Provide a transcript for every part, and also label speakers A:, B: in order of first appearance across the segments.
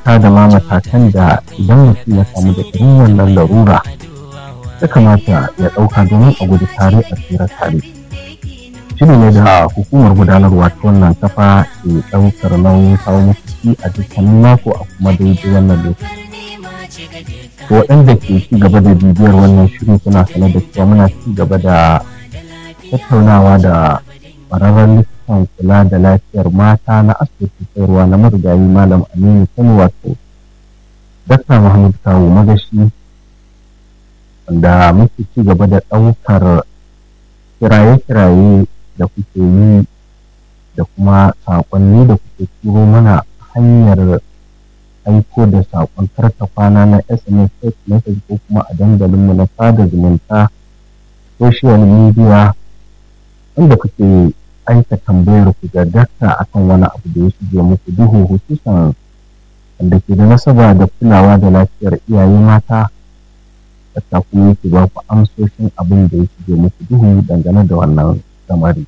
A: mata da ma matakan da idan mutum ya samu da irin wannan larura ya kamata ya ɗauka domin a gudu tare a tsira tare shiri ne da hukumar gudanarwa ta wannan kafa ke ɗaukar nauyin kawo muku shi a dukkanin mako a kuma daidai wannan lokaci to waɗanda ke ci gaba da bibiyar wannan shirin suna sane da cewa muna ci gaba da tattaunawa da ƙwararren likitan kula da lafiyar mata na asibitin sayarwa na marigayi malam aminu kano wato dakta muhammad kawo magashi wanda muke ci gaba da ɗaukar kiraye-kiraye da kuke yi da kuma saƙonni da kuke turo mana hanyar aiko da saƙon karta kwana na sms text message ko kuma a dandalinmu na sada zumunta social media wanda kuke aika tambayar ku ga dakta akan wani abu da ya shige muku duhu hususan wanda ke da nasaba da kulawa da lafiyar iyaye mata dakta kuma yake ba ku amsoshin abin da ya shige muku duhu dangane da wannan samari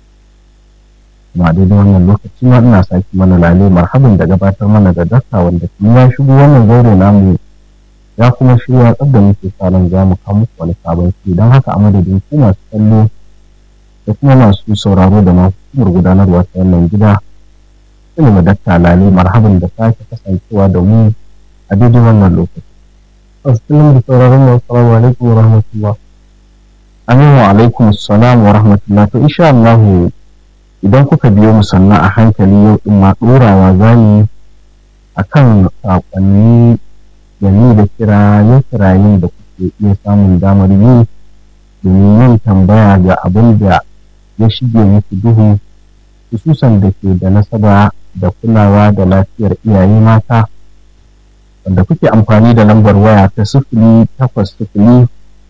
A: kuma daidai wannan lokaci ma ina sake mana lale marhaban da gabatar mana da dakta wanda kuma ya shigo wannan zaure namu ya kuma shirya tsab da muke sa ran za mu kawo muku wani sabon shi don haka a madadin ku masu kallo da kuma masu sauraro da masu hukumar gudanarwa ta wannan gida ina ma dakta lale marhaban da sake kasancewa da mu a daidai wannan lokaci.
B: Assalamu da sauraron mu assalamu alaikum wa rahmatullah.
A: Aminu alaikum salam wa rahmatullah to insha Allah idan kuka biyo mu sannan a hankali yau din ma ɗorawa za mu akan saƙonni da ni da kiraye kiraye da kuke iya samun damar yi domin yin tambaya ga abin da ya shige muku duhu hususan da ke da nasaba da kulawa da lafiyar iyaye mata wanda kuke amfani da lambar waya ta sifili takwas sifili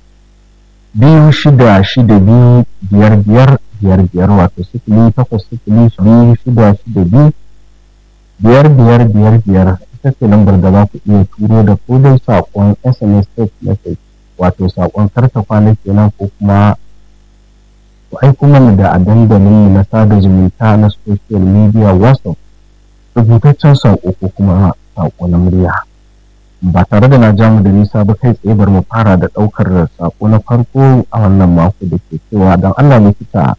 A: biyu shida shida biyu biyar biyar biyar biyar wato sifili takwas sifili biyu shida shida biyu biyar biyar biyar biyar ita ce lambar da za ku iya turo da ko dai saƙon sms text message wato saƙon karta kwana kenan ko kuma ku aiko mana da a dandalin na sada zumunta na social media whatsapp rubutaccen saƙo ko kuma saƙo na murya ba tare da na ja mu da nisa ba kai tsaye bar mu fara da ɗaukar saƙo na farko a wannan mako da ke cewa don allah likita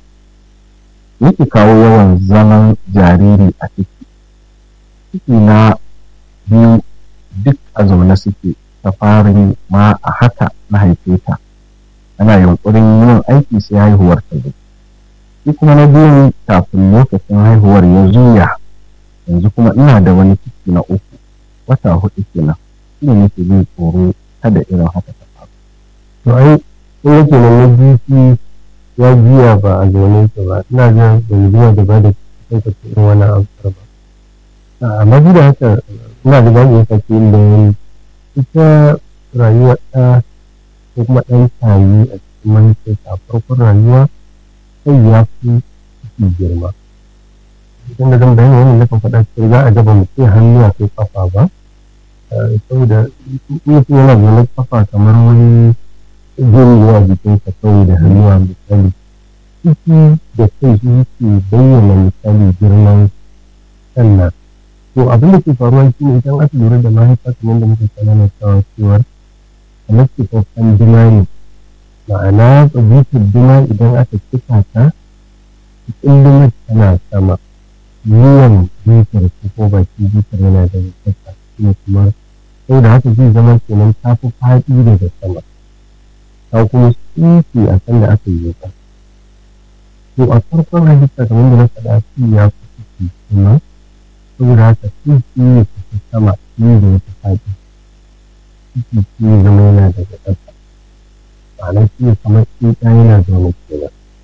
A: yake kawo yawan zaman jariri a ciki ciki na biyu duk a zaune suke ta farin ma a haka na haife ta ana yunkurin yin aiki sai haihuwar ta zo shi kuma na biyu kafin lokacin haihuwar ya zuya yanzu kuma ina da wani ciki na uku wata hudu kenan shi ne nake jin tsoro kada irin haka ta faru
B: To ai in yake nan na biyu ya juya ba a zaune ta ba ina ga bai zuwa da ba da cikin ka irin wannan amsar ba. Amma duk da haka ina da ba iya sake yin bayani ita rayuwa ɗa ko kuma ɗan tayi a cikin mahaifiyarsa a farkon rayuwa sai ya fi ciki girma. Idan da zan bayani wannan nakan faɗa cewa za a gaba mutum hannu a kai kafa ba. Saboda mutum yana zaune kafa kamar wani jirgewa jikinsa kawai da hannuwa misali. Ciki da kai su ke bayyana misali girman sannan. To abin da ke faruwa shi ne idan aka lura da mahaifa kamar da muka sanana cewa cewar kamar ke babban dima ne ma'ana tsabitar dima idan aka cika ta cikin dimar tana sama yiwon bitar ko ko baki bitar yana da kasa ne kuma sau da haka zai zama kenan ta fi faɗi daga sama ta kuma tsinci a kan da aka yi ta to a farkon halitta kamar da na faɗa shi ya fi ciki kuma saboda haka tsinci ne ta sama ne da wata faɗi ciki shi ne zama yana daga ƙasa ma'ana shi ne kamar tsinta yana zaune kenan